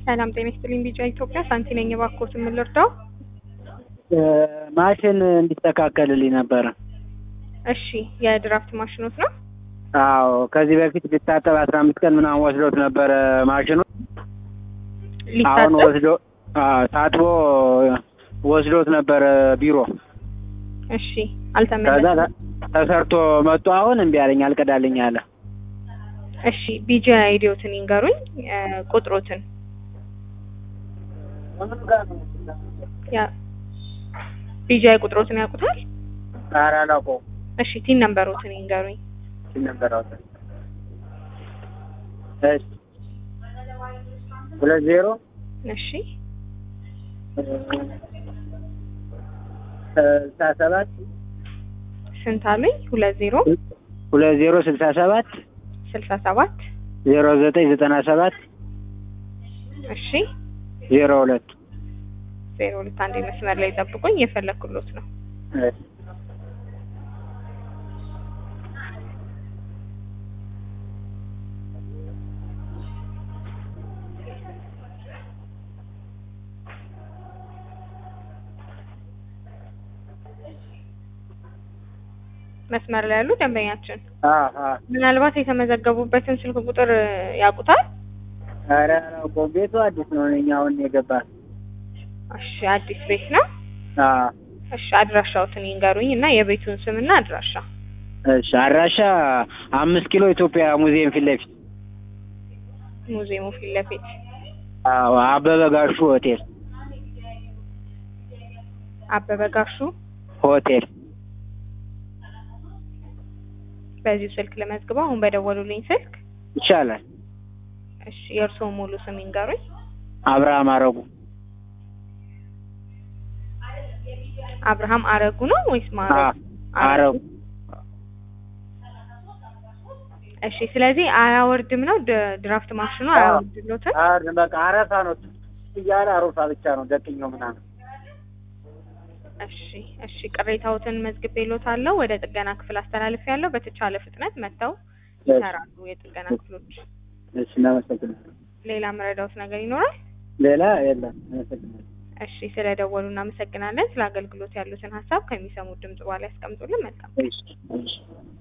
ሰላም ጤና ይስጥልኝ። ቢጫ ኢትዮጵያ ሳንቲ ነኝ። እባክዎት የምልርዳው? ማሽን እንዲስተካከልልኝ ነበረ። እሺ የድራፍት ማሽኖት ነው? አዎ ከዚህ በፊት ሊታጠብ አስራ አምስት ቀን ምናምን ወስዶት ነበረ ማሽኑ። አሁን ሊታጠብ? ወስዶ አዎ ታጥቦ ወስዶት ነበረ ቢሮ። እሺ ከዛ አልተመለሰም። ተ- ተሰርቶ መጡ። አሁን እምቢ አለኝ አልቀዳልኝ አለ። እሺ ቢጂ አይዲዮትን ይንገሩኝ፣ እ፣ ቁጥሮትን ያ ቢጂ አይ ቁጥሮትን ያውቁታል? ኧረ አላውቀውም። እሺ ቲን ነምበሮትን ይንገሩኝ። እሺ ነበር አውጣ። እሺ ሁለት ዜሮ እሺ ስልሳ ሰባት ስንት አሉኝ? ሁለት ዜሮ ሁለት ዜሮ ስልሳ ሰባት ስልሳ ሰባት ዜሮ ዘጠኝ ዘጠና ሰባት እሺ ዜሮ ሁለት ዜሮ ሁለት አንዴ መስመር ላይ ጠብቁኝ፣ እየፈለኩሎት ነው። እሺ መስመር ላይ ያሉ ደንበኛችን አዎ አዎ ምናልባት የተመዘገቡበትን ስልክ ቁጥር እ፣ ያውቁታል? ኧረ አላውቀውም። ቤቱ አዲስ ነው። እኛ አሁን የገባ እሺ አዲስ ቤት ነው። አዎ እሺ አድራሻዎትን ይንገሩኝ እና የቤቱን ስምና አድራሻ። እሺ አድራሻ አምስት ኪሎ ኢትዮጵያ ሙዚየም ፊት ለፊት ሙዚየሙ ፊት ለፊት አዎ አበበ ጋሹ ሆቴል አበበ ጋሹ። ሆቴል በዚሁ ስልክ ለመዝግበው አሁን በደወሉልኝ ስልክ። ይቻላል። እሺ የእርስዎ ሙሉ ስም ይንገሩኝ። አብርሃም አረጉ አብርሃም አረጉ ነው ወይስ ማረጉ? አ- አረጉ እሺ ስለዚህ አያወርድም ነው ድ- ድራፍት ማሽኑ አያወርድሎትም? አር በቃ አረፋ ነው እያለ አሮፋ ብቻ ነው ደቅኛው ምናምን እሺ እሺ ቅሬታዎትን መዝግቤልዎታለሁ። ወደ ጥገና ክፍል አስተላልፌያለሁ። በተቻለ ፍጥነት መጥተው ይሰራሉ የጥገና ክፍሎች። እሺ እናመሰግናለን። ሌላ መረዳዎት ነገር ይኖራል? ሌላ የለም። እናመሰግናለን። እሺ ስለደወሉ እናመሰግናለን። ስለ አገልግሎት ያሉትን ሀሳብ ከሚሰሙት ድምጽ በኋላ ያስቀምጡልን። መልካም እሺ እሺ